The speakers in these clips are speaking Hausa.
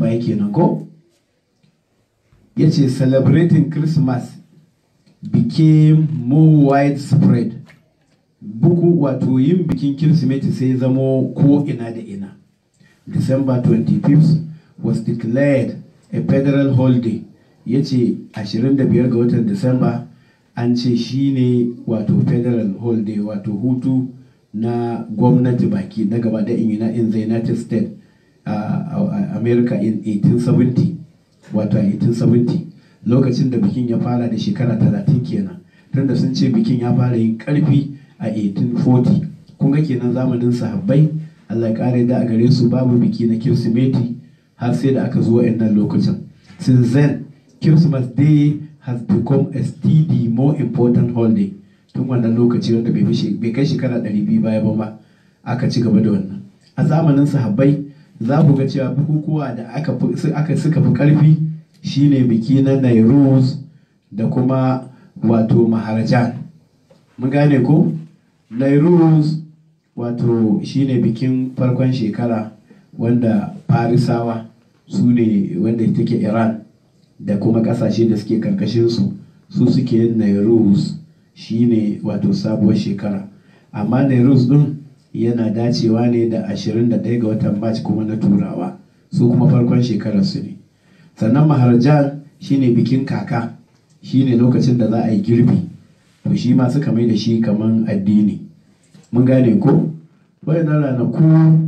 baya kenan ko ya ce celebrating christmas became more widespread buku wato yin bikin kirsimeti sai zamo ko ina da ina december 25th was declared a federal holiday ya ce 25 ga watan disamba an ce shine wato federal holiday wato hutu na gwamnati baki na gaba da in the united states uh, america in 1870 wato 1870 lokacin da bikin ya fara da shekara 30 kenan tunda sun ce bikin ya fara yin karfi a 1840 kun ga kenan zamanin sahabbai allah ya kare da a gare su babu biki na kirsimeti har sai da aka zo wa'annan lokacin since then christmas day has become a steady more important holiday tun wannan lokaci wanda bai kai shekara 200 baya ba ma aka ci gaba da wannan a zamanin sahabbai za ku ga cewa bukukuwa da aka suka fi karfi shine biki na nairuz da kuma wato maharajan mun gane ko nairuz wato shine bikin farkon shekara wanda farisawa su ne wanda take iran da kuma kasashe da suke karkashin su su suke yin nairuz shine wato sabuwar shekara amma nairuz din yana dacewa ne da 21 ga watan march kuma na turawa su kuma farkon shekarar su ne sannan maharjan shine bikin kaka shine lokacin da za a yi girbi to shi ma suka mai da shi kaman addini mun gane ko wayannan ranaku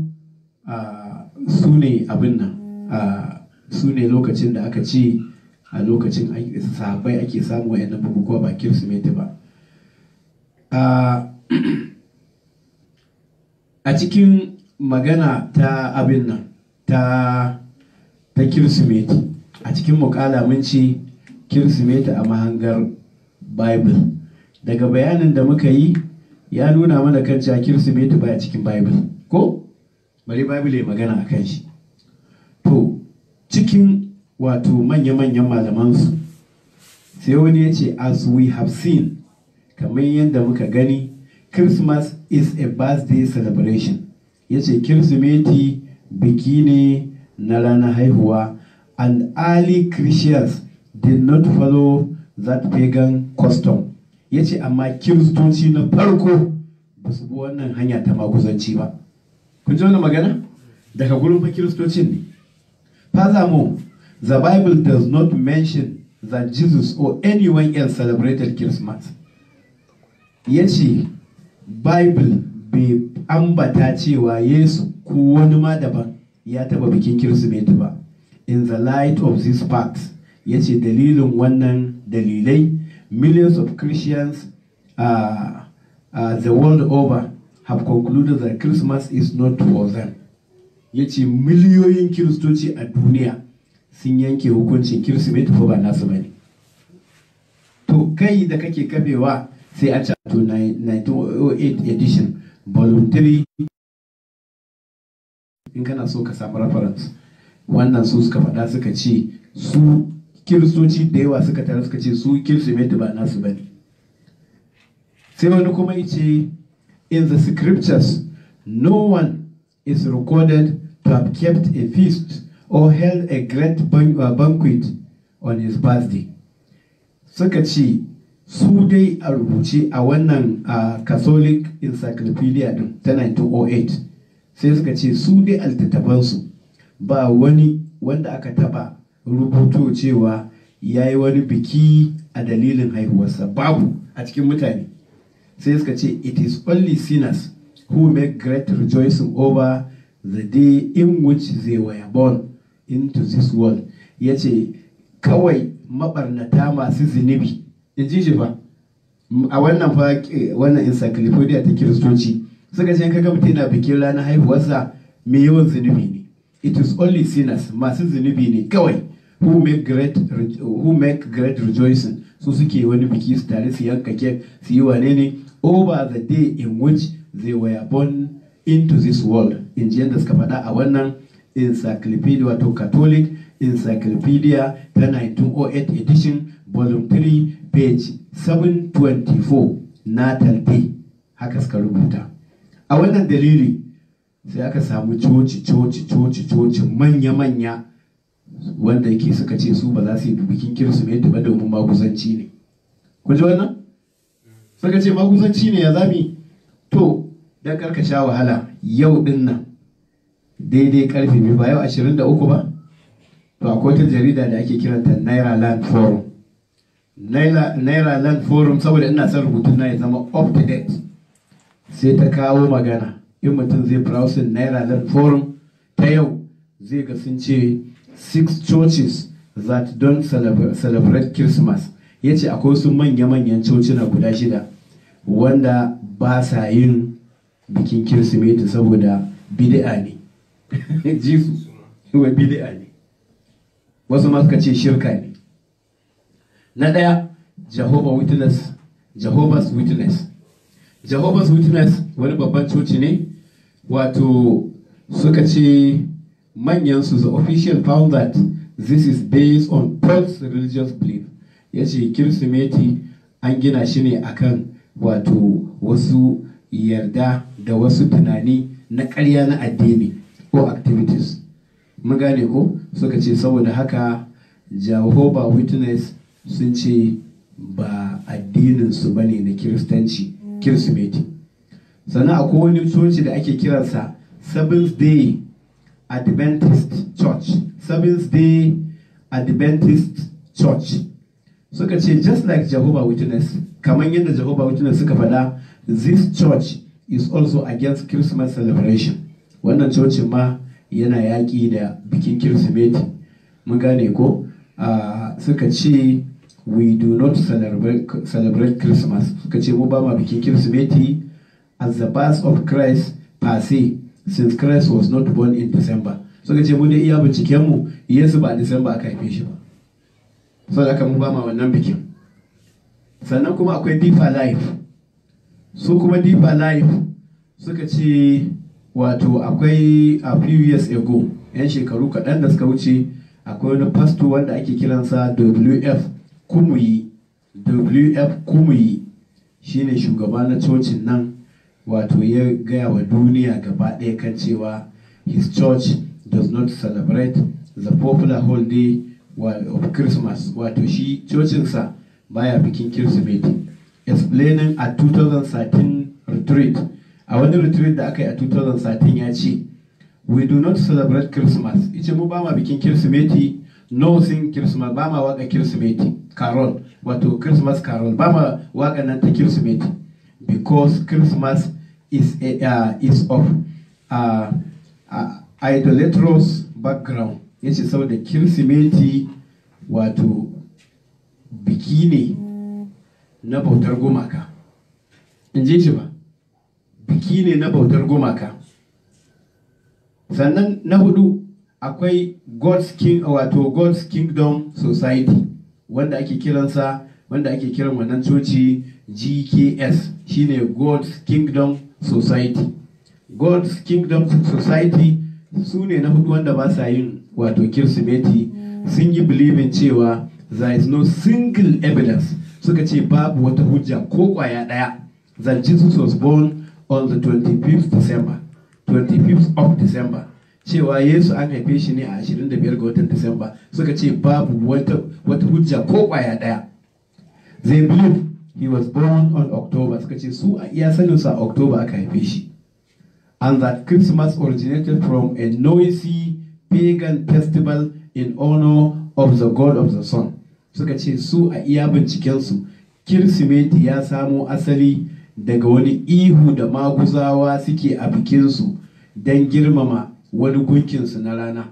su ne abin nan su ne lokacin da aka ce a lokacin sahabbai ake samu wayannan bukukuwa ba kirsimeti ba a cikin magana ta abin nan ta ta kirsimeti a cikin mukala mun ce kirsimeti a mahangar bible daga bayanin da muka yi ya nuna mana kan cewa kirsimeti baya cikin bible ko bari bible ya magana a kan shi to cikin wato manya-manyan malamansu sai wani ya ce as we have seen kamar yadda muka gani christmas is a birthday celebration ya ce kirsimeti biki ne na ranar haihuwa and early christians did not follow that pagan custom ya ce amma kiristoci na farko ba su bi wannan hanya ta maguzanci ba kun ji wannan magana daga gurin fa kiristocin ne furthermore the bible does not mention that jesus or anyone else celebrated christmas ya ce bible bai ambata cewa yesu ko wani ma daban ya taba bikin kirsimeti ba in the light of these facts ya ce dalilin wannan dalilai millions of christians uh, uh, the world over have concluded that christmas is not for them ya ce miliyoyin kiristoci a duniya sun yanke hukuncin kirsimeti ko ba nasu bane to kai da kake kafewa sai a to 1908 edition volume 3 in kana so ka samu reference wannan su suka faɗa suka ce su kiristoci da yawa suka tare suka ce su kirsimeti ba nasu ba ne sai wani kuma ya ce in the scriptures no one is recorded to have kept a feast or held a great banquet on his birthday suka ce su dai a rubuce a wannan catholic encyclopedia din ta 1908 sai suka ce su dai altattafansu ba wani wanda aka taba rubuto cewa ya yi wani biki a dalilin haihuwarsa babu a cikin mutane sai suka ce it is only sinners who make great rejoicing over the day in which they were born into this world ya ce kawai mabarnata masu zunubi in ji shi ba a wannan fa wannan encyclopedia ta kiristoci suka ce kaga mutum yana bikin ranar haihuwarsa mai yawan zunubi ne it is only sinners masu zunubi ne kawai who make great who make great rejoicing su suke wani biki su tare su yanka kek su yi wane ne over the day in which they were born into this world in ji yadda suka faɗa a wannan encyclopedia wato catholic encyclopedia ta 1908 edition volume 3 page 724 natal day haka suka rubuta a wannan dalili sai aka samu coci coci coci coci manya-manya wanda yake suka ce su ba za su yi bikin kirsimeti ba domin maguzanci ne kun ji wannan suka ce maguzanci ne ya zami to don karka sha wahala yau din nan daidai karfe biyu ba yau ashirin da uku ba to akwai wata jarida da ake kiranta naira land forum naira land forum saboda ina son rubutun na ya zama up to date sai ta kawo magana in mutum zai browsing naira land forum ta yau zai ga sun ce six churches that don't celebrate, celebrate christmas ya ce akwai wasu manya-manyan cocina guda shida wanda ba sa yin bikin kirsimeti saboda bid'a ne jisu wa bid'a ne wasu ma suka ce shirka ne na ɗaya jehovah witness jehovah's witness jehovah's witness wani babban coci ne wato suka ce manyan su the official found that this is based on false religious belief ya ce kirsimeti an gina shi ne akan wato wasu yarda da wasu tunani na ƙarya na addini ko activities mun gane ko suka ce saboda haka jehovah witness sun ce ba addininsu ba ne na kiristanci kirsimeti sannan akwai wani coci da ake kiransa seventh day adventist church seventh day adventist church suka ce just like jehovah witness kamar yadda jehovah witness suka faɗa this church is also against christmas celebration wannan cocin ma yana yaƙi da bikin kirsimeti mun gane ko suka ce we do not celebrate, celebrate christmas suka ce mu ba ma bikin kirsimeti as the birth of christ per se since christ was not born in december suka ce mu dai iya binciken mu yesu ba a december aka haife shi ba saboda haka mu ba ma wannan bikin sannan kuma akwai deeper life su kuma deeper life suka ce wato akwai a few years ago yan shekaru kaɗan da suka wuce akwai wani pastor wanda ake kiransa wf kumuyi wf kumuyi shine shugaba na cocin nan wato ya gaya wa duniya gaba ɗaya kan cewa his church does not celebrate the popular holiday of christmas wato shi cocinsa baya bikin kirsimeti explaining a 2013 retreat a wani retreat da aka yi a 2013 ya ce we do not celebrate christmas ice mu ba ma bikin kirsimeti no sing christmas ba ma waka kirsimeti carol wato christmas carol ba ma waka nan ta kirsimeti because christmas is, a, uh, is of uh, uh, idolatrous background ya ce saboda kirsimeti wato biki ne na bautar gumaka in ji shi ba biki ne na bautar gumaka sannan na hudu akwai god's king wato god's kingdom society wanda ake kiransa wanda ake kiran wannan coci gks shine god's kingdom society god's kingdom society su ne na hudu wanda ba sa yin wato kirsimeti sun yi believing cewa there is no single evidence suka ce babu wata hujja ko kwaya daya that jesus was born on the 25th december 25th of december cewa yesu an haife shi ne a 25 ga watan december suka ce babu wata, wata hujja ko kwaya daya they believe he was born on october suka ce su a iya saninsa a october aka haife shi and that Christmas originated from a noisy pagan festival in honor of the God of the Sun. Suka ce su a iya bincikensu, Kirsimeti ya samo asali daga wani ihu da maguzawa suke a bikinsu don girmama wani gunkinsu na rana.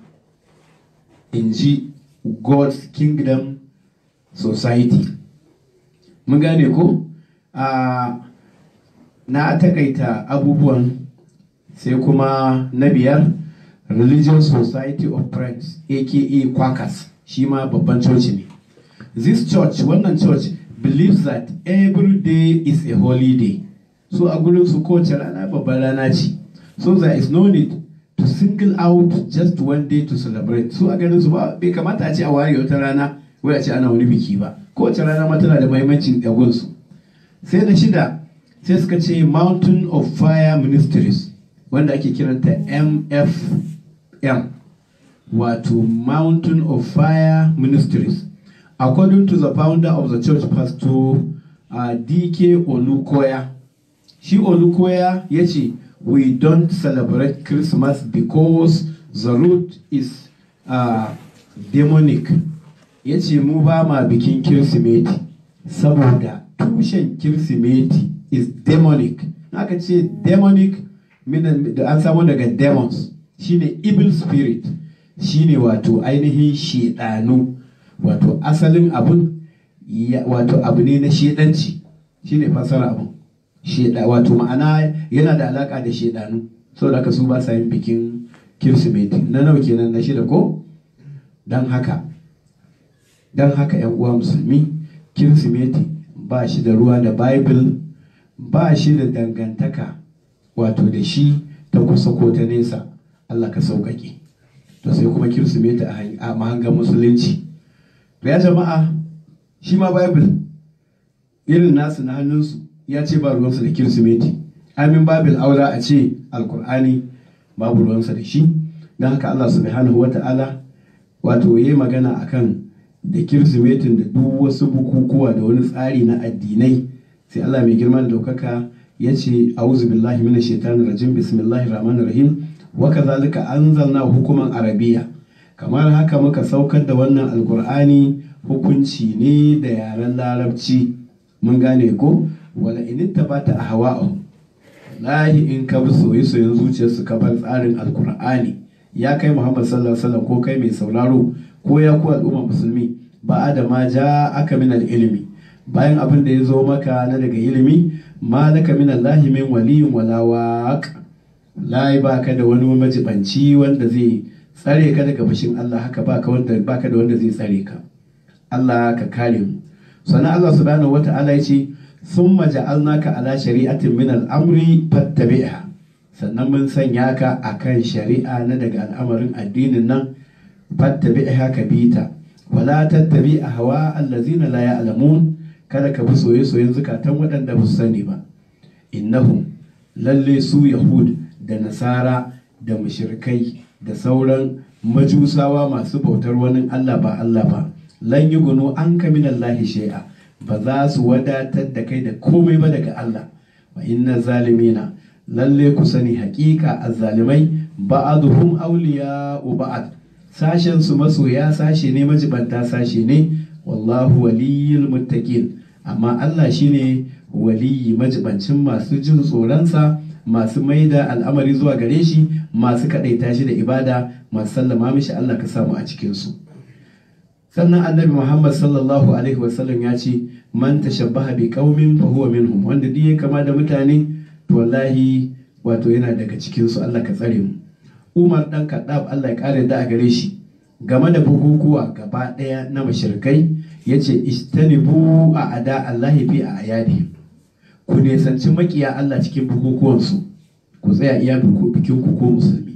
In ji God's Kingdom Society. Mun gane ko? Uh, na takaita abubuwan sai kuma na biyar religious society of friends aka quakers shi ma babban coci ne this church wannan church believes that every day is a holiday so a gurin su kowace rana babban rana ce so there is no need to single out just one day to celebrate so a ganin su ba bai kamata a ce a ware wata rana wai a ce ana wani biki ba kowace rana ma tana da mahimmancin su sai na shida sai suka ce mountain of fire ministries wanda ake kiranta mfm wato mountain of fire ministries according to the founder of the church pastor uh, dk olukoya shi olukoya ya ce we don't celebrate christmas because the root is uh, demonic ya ce mu ba ma bikin kirsimeti saboda tushen kirsimeti is demonic aka ce demonic da an samu daga demons shine evil spirit shine wato ainihin shedanu wato asalin abun wato abu ne na shedanci shine fasara abun sheda wato ma'ana yana da alaka da shedanu saboda haka su ba sa yin bikin kirsimeti na nawa kenan na shida ko don haka don haka yan uwa musulmi kirsimeti ba shi da ruwa da bible ba shi da dangantaka wato da shi ta kusa ko ta nesa allah ka sauƙaƙe to sai kuma kirsimeti a mahangar musulunci ya jama'a shi ma bible irin nasu na hannunsu ya ce ba ruwansa da kirsimeti amin babil aura a ce alkur'ani babu ruwansa da shi don haka allah subhanahu wa ta'ala wato ya yi magana akan da kirsimetin da duk wasu bukukuwa da wani tsari na addinai sai allah mai girma da daukaka ya ce a'udhu billahi minash shaitanir rajim bismillahir rahmanir rahim wa kadhalika anzalna hukuman arabiya kamar haka muka saukar da wannan alkur'ani hukunci ne da yaren larabci mun gane ko wala in tabata a hawa'u lahi in ka bi soyi-soyin zuciyarsu ka bar tsarin alkur'ani ya kai muhammad sallallahu alaihi wasallam ko kai mai sauraro ko ya ku al'umma musulmi ba da ma ja aka min ilimi bayan abin da ya zo maka na daga ilimi ma laka min allahi min waliyin wala waq lai baka da wani majibanci wanda zai tsare ka daga fushin Allah haka baka wanda baka da wanda zai tsare ka Allah ka kare mu sannan Allah subhanahu wata'ala ya ce thumma ja'alnaka ala shari'atin min al-amri fattabi'ha sannan mun sanya ka akan shari'a na daga al'amarin addinin nan fattabi'ha ka bita wala tattabi ahwa allazina la ya'lamun kada ka bi soye-soyen zukatan waɗanda ba su sani ba innahum lalle su yahud da nasara da mushrikai da sauran majusawa masu bautar wani Allah ba Allah ba lan yi gunu an ka min Allah shay'a ba za su wadatar da kai da komai ba daga Allah wa inna zalimina lalle ku sani haƙiƙa azzalimai ba'aduhum awliya wa ba'ad sashen su masoya sashe ne majibanta sashe ne wallahu waliyul muttaqin amma Allah shine waliyi majibancin masu jin tsoronsa masu maida al'amari zuwa gare shi masu kaɗaita shi da ibada masu sallama mishi Allah ka samu a cikinsu sannan annabi Muhammad sallallahu alaihi wasallam ya ce man tashabbaha bi qaumin fa huwa minhum wanda duk ya kama da mutane to wallahi wato yana daga cikinsu Allah ka tsare mu Umar dan Kaddaf Allah ya kare da a gare shi game da bukukuwa gaba ɗaya na mashirkai yace istanibu a ada Allah fi a ayadi ku nesanci makiya Allah cikin bukukuwansu ku tsaya iya bikin ku ko musulmi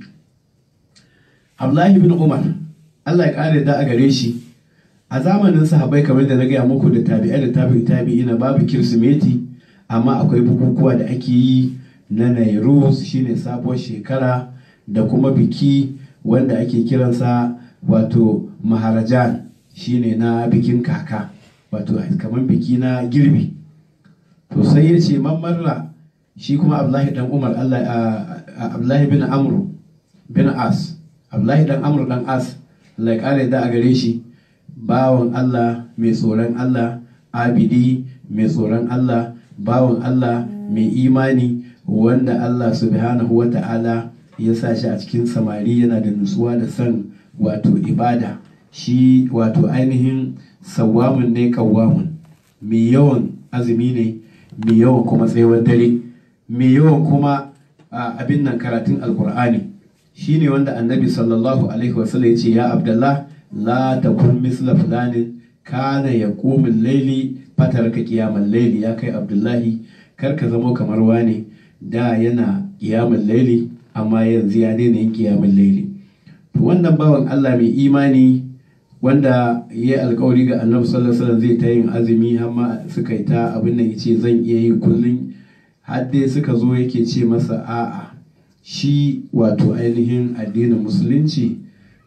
Abdullahi bin Umar Allah ya kare da a gare shi a zamanin sahabbai kamar da na gaya muku da tabi'ai da tabi'i tabi'ina babu kirsimeti amma akwai bukukuwa da ake yi na Nairus shine sabuwar shekara da kuma biki wanda ake kiransa wato maharajan shine na bikin kaka wato kamar biki na girbi to sai ya ce mamarra shi kuma abdullahi dan umar abdullahi bin amru bin as abdullahi dan amru dan as Allah ya kare da a gare shi bawan Allah mai tsoron Allah abidi mai tsoron Allah bawan Allah mai imani wanda Allah subhanahu wa ta'ala ya sa shi a cikin samari yana da nutsuwa da son wato ibada shi wato ainihin sawamun ne kawamun mai yawan azumi ne mai yawan kuma tsayuwar dare mai yawan kuma abin nan karatun alkur'ani shi ne wanda annabi sallallahu alaihi wasallam ya ce ya abdullah la takun misla fulanin kana ya komin laili fatar ka kiyaman laili ya kai abdullahi kar ka zamo kamar wane da yana kiyaman laili amma yanzu ya daina yin kiyaman laili to wannan bawan Allah mai imani wanda ya yi alkawari ga annabi sallallahu alaihi wasallam zai ta yin azumi har ma suka yi ta abin nan yace zan iya yi kullum har dai suka zo yake ce masa a'a shi wato ainihin addinin musulunci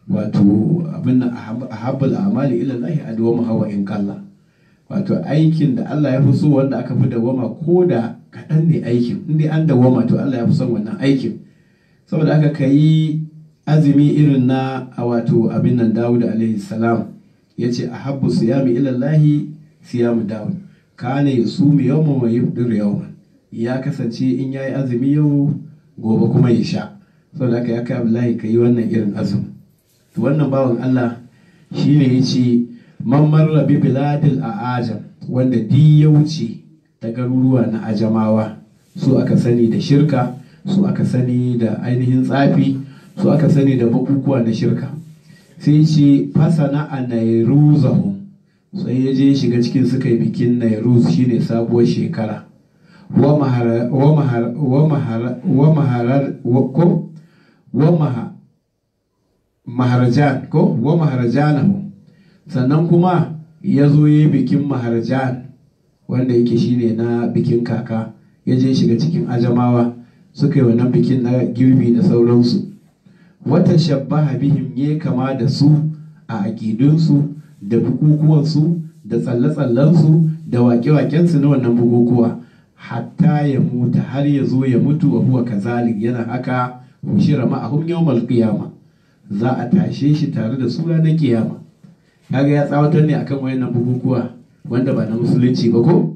wato abin ahabbal amali ila lahi adwama hawa in kalla wato aikin da Allah ya fi so wanda aka fi dawama ko da kaɗan ne aikin inda an dawama to Allah ya fi son wannan aikin saboda aka ka yi azumi irin na a wato abin nan Dawud alaihi salam ya ce a habbu siyami ilallahi siyamu Dawud kana ya sumi yawman wa yufdir yawman ya kasance in yayi azumi yau gobe kuma ya sha saboda haka ya kai Abdullahi ka yi wannan irin azumi to wannan bawan Allah shine ya ce man marra bi biladil a'ajam wanda di ya wuce ta garuruwa na ajamawa su aka sani da shirka su aka sani da ainihin tsafi su aka sani da bukukuwa na shirka sai ce fasana a nairuzahu sai ya je shiga cikin suka yi bikin nairuz shine sabuwar shekara wa maharajan ko wa maharajanahu sannan kuma ya zo yi bikin maharajan wanda yake shine na bikin kaka ya je shiga cikin ajamawa suka yi wannan bikin na girbi da sauransu wata shabbaha bihim ya kama da su a aƙidunsu da bukukuwansu da tsalle-tsallensu da waƙe-waƙensu na wannan bukukuwa hatta ya mutu har ya zo ya mutu wa huwa kazalik yana haka hushira ma'ahum yawmal qiyama za a tashe shi tare da su ranar kiyama kaga ya tsawatar ne akan wayannan bukukuwa wanda ba na musulunci ba ko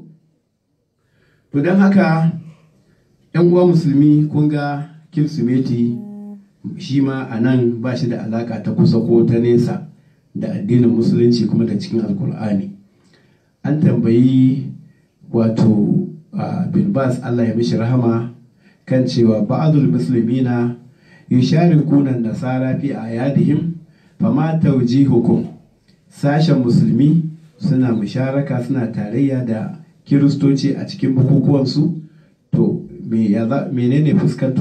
to don haka yan uwa musulmi kun ga kirsimeti shi ma a nan ba shi da alaka ta kusa ko ta nesa da addinin musulunci kuma da cikin alkur'ani an tambayi wato bin bas allah ya mishi rahama kan cewa ba'adul muslimina yusharikuna nasara fi ayadihim fama tawjihukum sashen musulmi suna musharaka suna tarayya da kiristoci a cikin bukukuwansu to menene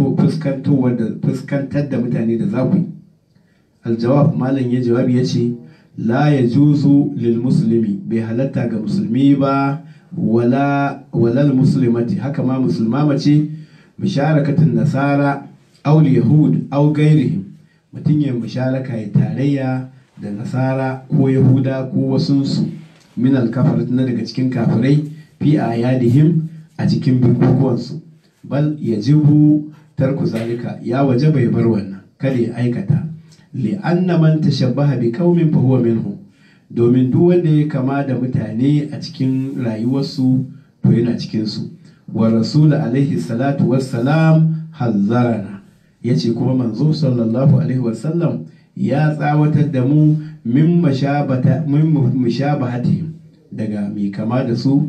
fuskantar da mutane da zaku aljawab malam ya jawabi ya ce la ya juzu lil musulmi bai halatta ga musulmi ba wala walal muslimati haka ma musulma mace musharakatin nasara aul yahud au gairihim mutum ya musharaka ya tarayya da nasara ko yahuda ko wasunsu min alkafar na daga cikin kafirai fi ayadihim a cikin bukukuwansu bal yajibu tarku zalika ya waje bai bar wannan kada ya aikata li'anna man tashabbaha bi qaumin fa huwa minhu domin duk wanda ya kama da mutane a cikin rayuwarsu to yana cikin su wa rasul alaihi salatu wassalam hazzarana yace kuma manzo sallallahu alaihi wasallam ya tsawatar da mu min mushabahatihim daga mai kama da su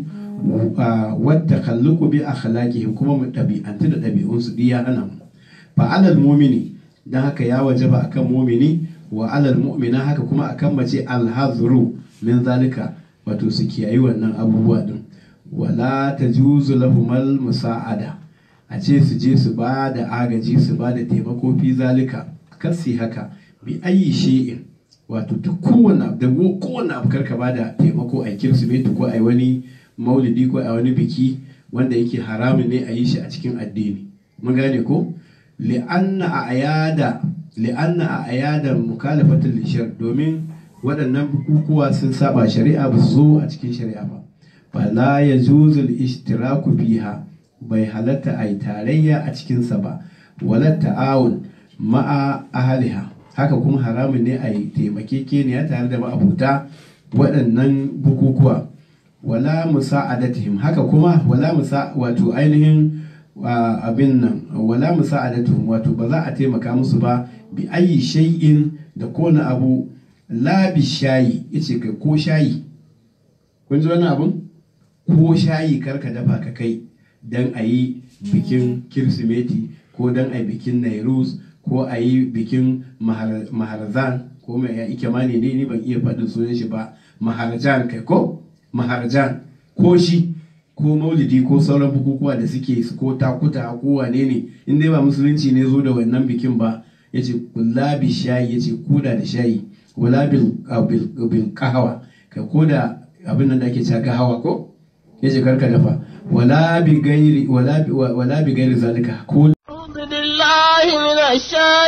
wadda kalluku bi akhlaqihim kuma mu ɗabi'antu da ɗabi'unsu duk ya hana mu fa alal mumini dan haka ya wajaba akan mumini wa alal mu'mina haka kuma akan mace alhazru min zalika wato su kiyayi wannan abubuwa din wala tajuzu lahumal musa'ada a ce su je su ba da agaji su ba da taimako fi zalika kasi haka bi ayi shi'in wato duk kowane da kowane abu karka ba da taimako a kirsimeti ko a wani maulidi ko a wani biki wanda yake haramun ne a yi shi a cikin addini mun gane ko li'anna a ayada li'anna a ayada mukalafatul lishar domin waɗannan bukukuwa sun saba shari'a ba su zo a cikin shari'a ba fala ya juzul ishtiraku fiha bai halatta a yi tarayya a cikinsa ba wala ta'awun ma'a ahaliha haka kuma haramun ne a yi taimakekeniya tare da ma'abuta waɗannan bukukuwa wala musa'adatihim haka kuma wala musa wato ainihin abin nan wala musa'adatihim wato ba za a taimaka musu ba bi ayi shay'in da kona abu la bi shayi yace kai ko shayi kun ji wannan abun ko shayi karka dafa ka kai dan a yi bikin kirsimeti ko dan a yi bikin nairuz ko a yi bikin maharazan ko mai ya ike ma ne ni ban iya faɗin sunan shi ba maharajan kai ko maharajan ko shi ko maulidi ko sauran bukukuwa da suke ko takuta ko wane ne in dai ba musulunci ne zo da wannan bikin ba ya ce kula bi shayi ya ce koda da shayi wala bil kahawa kai ko da abin nan da ake cewa kahawa ko ya ce karka dafa wala bi gairi wala bi gairi zalika ko بالله من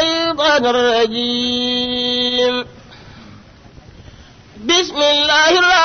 الشيطان الرجيم بسم الله الرحمن